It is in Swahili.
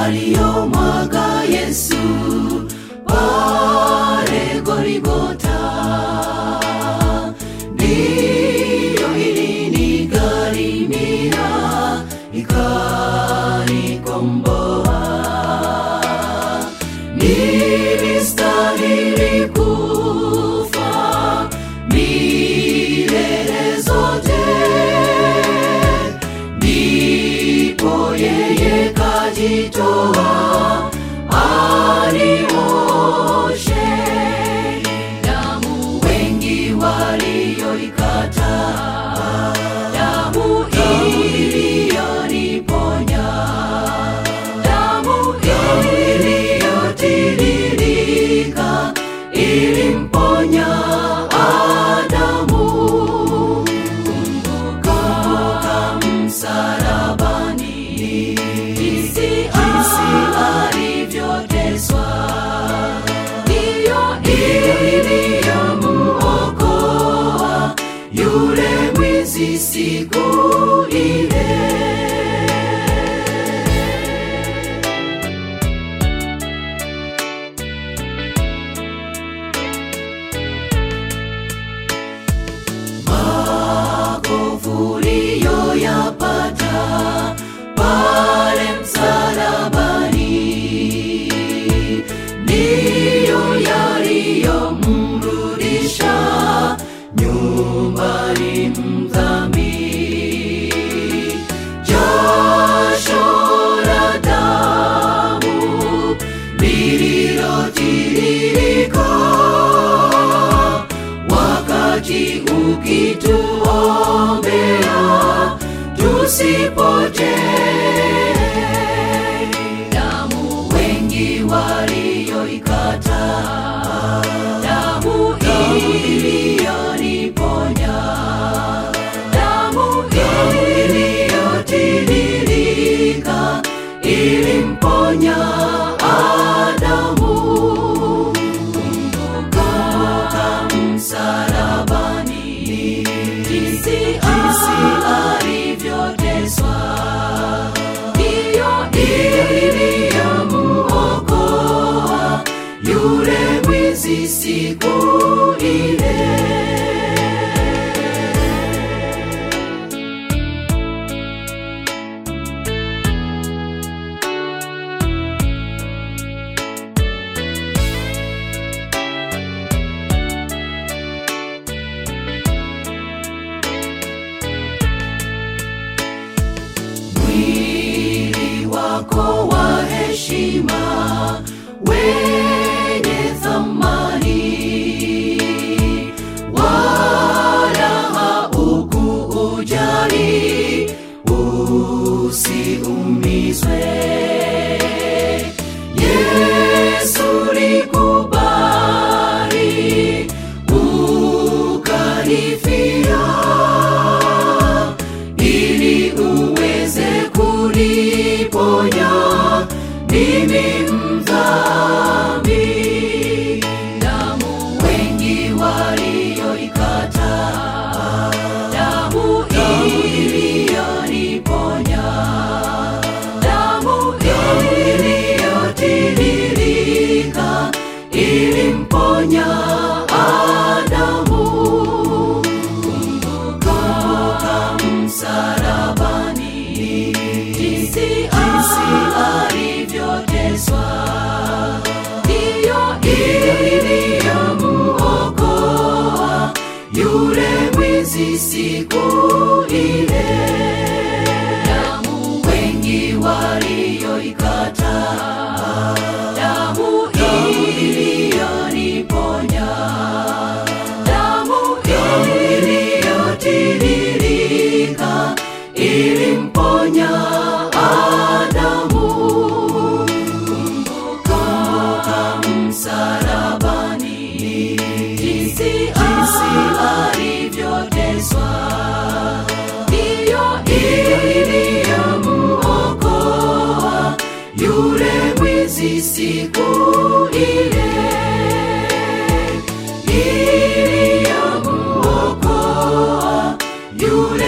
aliyomwaga Yesu pale Golgotha. Ndiyo ilinigharimia ikanikomboa. Nilistahili kufa milele zote, ndipo yeye kajitoa anioshe. Damu wengi walioikataa, damu iliyoniponya damu iliyotiririka ilimponya Adamu. Kumbuka msalabani, jinsi alivyoteswa, ndiyo iliyomuokoa yule mwizi siku ile. makovu uliyoyapata pale msalabani ndiyo yaliyomrudisha nyumbani mdhambi. Jasho la damu lililotiririka wakati ukituombea tusipotee. Damu wengi walioikataa, damu iliyoniponya, damu iliyotiririka ilimponya Adamu. Kumbuka msalabani, jinsi alivyoteswa, ndiyo iliyomuokoa yule mwizi siku ile. mwili wako wa heshima wenye thamani, wala haukuujali usiumizwe. Yesu likubali ukanifia ili uweze kuniponya mimi mdhambi. Damu wengi walioikataa, damu iliyoniponya, damu iliyotiririka ilimponya Adamu. Kumbuka msalabani, jinsi alivyoteswa, ndiyo iliyomuokoa yule mwizi siku ile. Damu wengi walioikataa, damu iliyoniponya damu iliyotiririka ilimponya Adamu. Kumbuka msalabani, jinsi alivyoteswa, ndiyo iliyomuokoa yule mwizi siku ile iliyomuokoa yule